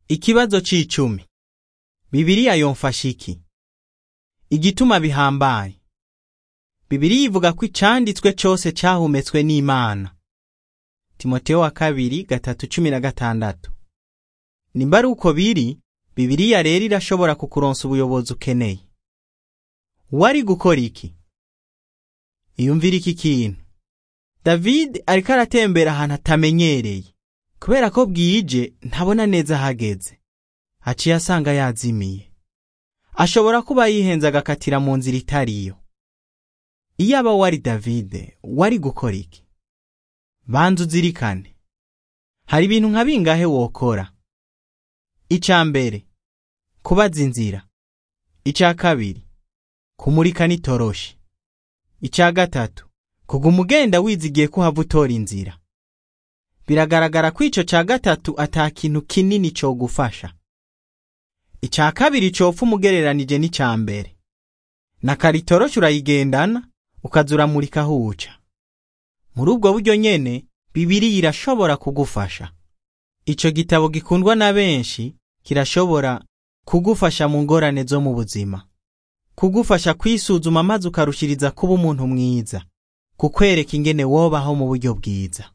Ikibazo c'icumi. Bibiliya yomfasha iki? Igituma bihambaye. Bibiliya ivuga ko icanditswe cose cahumetswe n'Imana. Timoteyo wa kabiri gatatu cumi na gatandatu. Nimba ari uko biri, Bibiliya rero irashobora kukuronsa ubuyobozi ukeneye. Wari gukora iki? Iyumvira iki kintu. David ariko aratembera ahantu atamenyereye. Kubera ko bwije ntabona neza ahageze. Haciye asanga yazimiye. Ashobora kuba yihenze agakatira mu nzira itariyo. Iyaba wari David, wari gukora iki? Banza uzirikane. Hari ibintu nka bingahe wokora? Ica mbere, kubaza inzira. Ica kabiri, kumurika n'itoroshi. Ica gatatu, kuguma ugenda wizigiye ko uhava utora inzira. Biragaragara ko ico ca gatatu ata kintu kinini cogufasha. Ica kabiri copfa umugereranije n'ica mbere. Na karitoroshi urayigendana, ukaza uramurika aho uca. Muri ubwo buryo nyene, Bibiliya irashobora kugufasha. Ico gitabo gikundwa na benshi kirashobora kugufasha mu ngorane zo mu buzima. Kugufasha kwisuzuma maze ukarushiriza kuba umuntu mwiza. Kukwereka ingene wobaho mu buryo bwiza.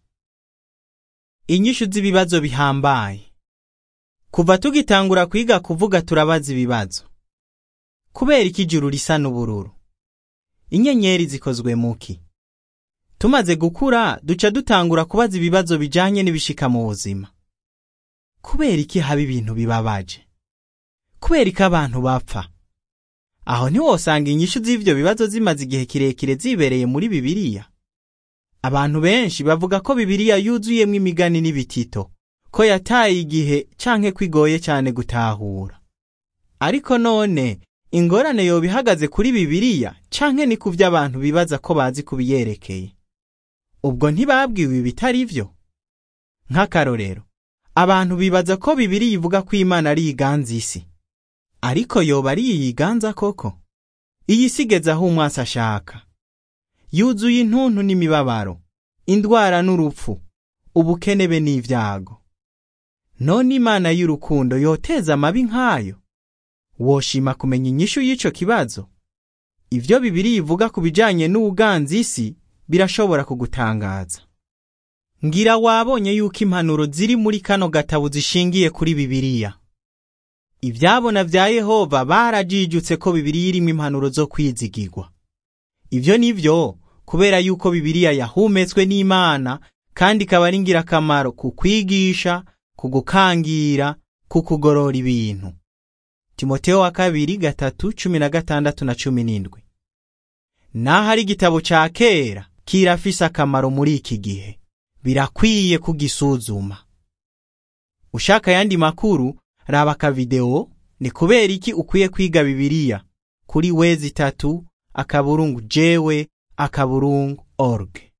Inyishu z'ibibazo bihambaye. Kuva tugitangura kwiga kuvuga turabaza ibibazo. Kubera iki ijuru risa n'ubururu? Inyenyeri zikozwe muki? Tumaze gukura duca dutangura kubaza ibibazo bijanye n'ibishika mu buzima. Kubera iki haba ibintu bibabaje? Kubera iki abantu bapfa? Aho ntiwosanga inyishu z'ivyo bibazo zimaze igihe kirekire zibereye muri Bibiliya. Abantu benshi bavuga ko Bibiliya yuzuyemwo imigani n'ibitito, ko yataye igihe canke ko igoye cyane gutahura. Ariko none ingorane yoba ihagaze kuri Bibiliya canke ni kuvyo abantu bibaza ko bazi kubiyerekeye. Ubwo ntibabwiwe ibitari vyo? Nk'akarorero, abantu bibaza ko Bibiliya ivuga ko Imana ari iganza isi. Ariko yoba ari iyiganza koko? Iyi si igeze aho umwasi ashaka. Yuzuye intuntu n'imibabaro, indwara n'urupfu, ubukene be n'ivyago. None Imana y'urukundo yoteza amabi nk'ayo? Woshima kumenya inyishu y'ico kibazo? Ivyo Bibiliya ivuga ku bijanye n'ubuganza isi birashobora kugutangaza. Ngira wabonye yuko impanuro ziri muri kano gatabo zishingiye kuri Bibiliya. Ivyabona vya Yehova barajijutse ko Bibiliya irimwo impanuro zo kwizigirwa. Ivyo nivyo kubera yuko Bibiliya yahumetswe n'Imana kandi ikaba ari ngirakamaro ku kwigisha, ku gukangira, ku kugorora ibintu. Timoteyo wa kabiri gatatu cumi na gatandatu na cumi n'indwi. Naho ari igitabo ca kera kirafise akamaro muri iki gihe. Birakwiye kugisuzuma. Ushaka yandi makuru raba akavideo ni kubera iki ukwiye kwiga Bibiliya kuri wezi tatu akaburungu jewe akaburungu org.